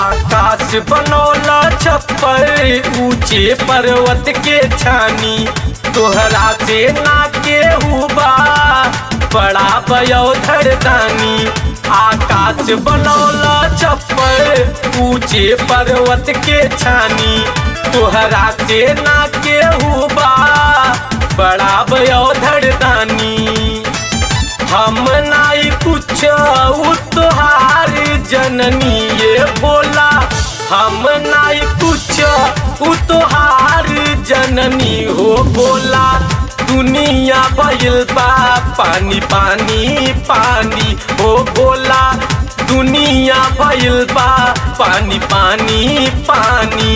आकाश बनौला छप्पर ऊंचे पर्वत के छानी तोहरा से ना के हुबा बड़ा बयोधर दानी आकाश बनौला छप्पर ऊंचे पर्वत के छानी तोहरा से ना के हुबा बड़ा बयोधर दानी हम नाई कुछ तुहार जननी ये बोला हम नाई कुछ तुहार जननी हो बोला दुनिया भइल बा पानी पानी पानी हो बोला दुनिया भइल बा पानी पानी पानी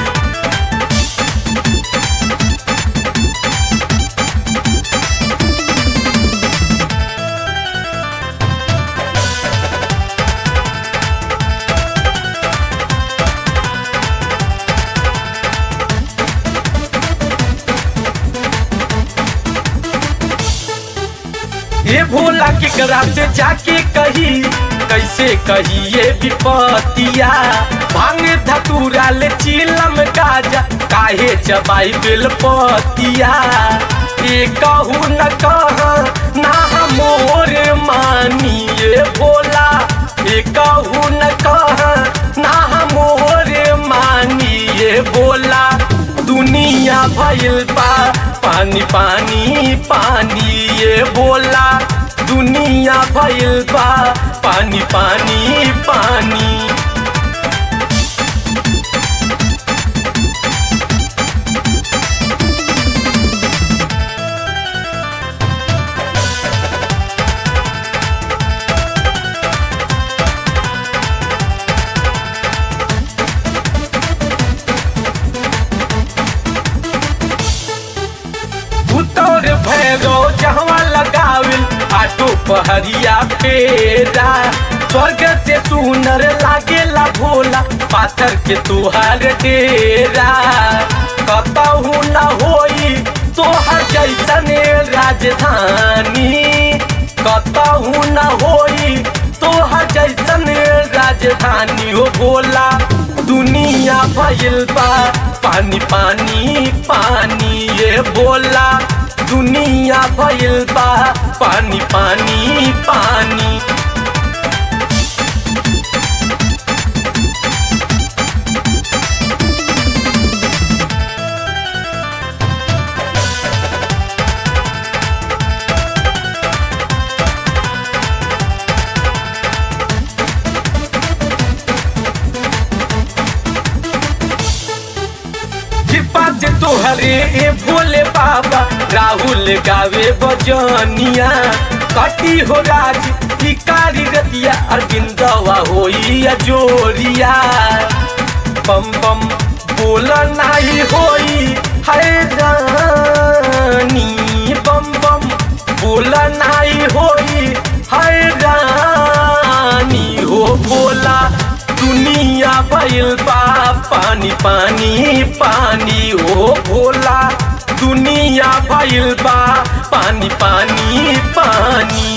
ये भोला के करा से जाके कही कैसे कही ये विपतिया भांग धतूरा ले चिलम गाजा काहे चबाई बेलपतिया ये कहू न कह ना मोर मानी ये भोला ये कहू न कह ना मोर मानी ये बोला दुनिया भइल बा पानी पानी पानी ये बोला दुनिया भइल बा पानी पानी पानी उतर भैरो जहवा लगाविल आटो पहरिया पेरा स्वर्ग से सुनर लागेला भोला पाथर के तुहार डेरा कतहू न होई तोहर जैसन राजधानी कतहू न होई तोहर जैसन राजधानी हो भोला दुनिया भइल बा पानी पानी पानी ये बोला दुनिया भइल बा पानी पानी पानी कृपा से तोहरे ए भोले बाबा राहुल गावे बजनिया कटी हो राज कारी रतिया अरविंदवा होई अजोरिया बम बम बोल नाही होई हैरानी बम बम बोल नाही होई हैरानी हो बोला दुनिया भइल बा पानी पानी पानी ओ भोला दुनिया भइल बा पानी पानी पानी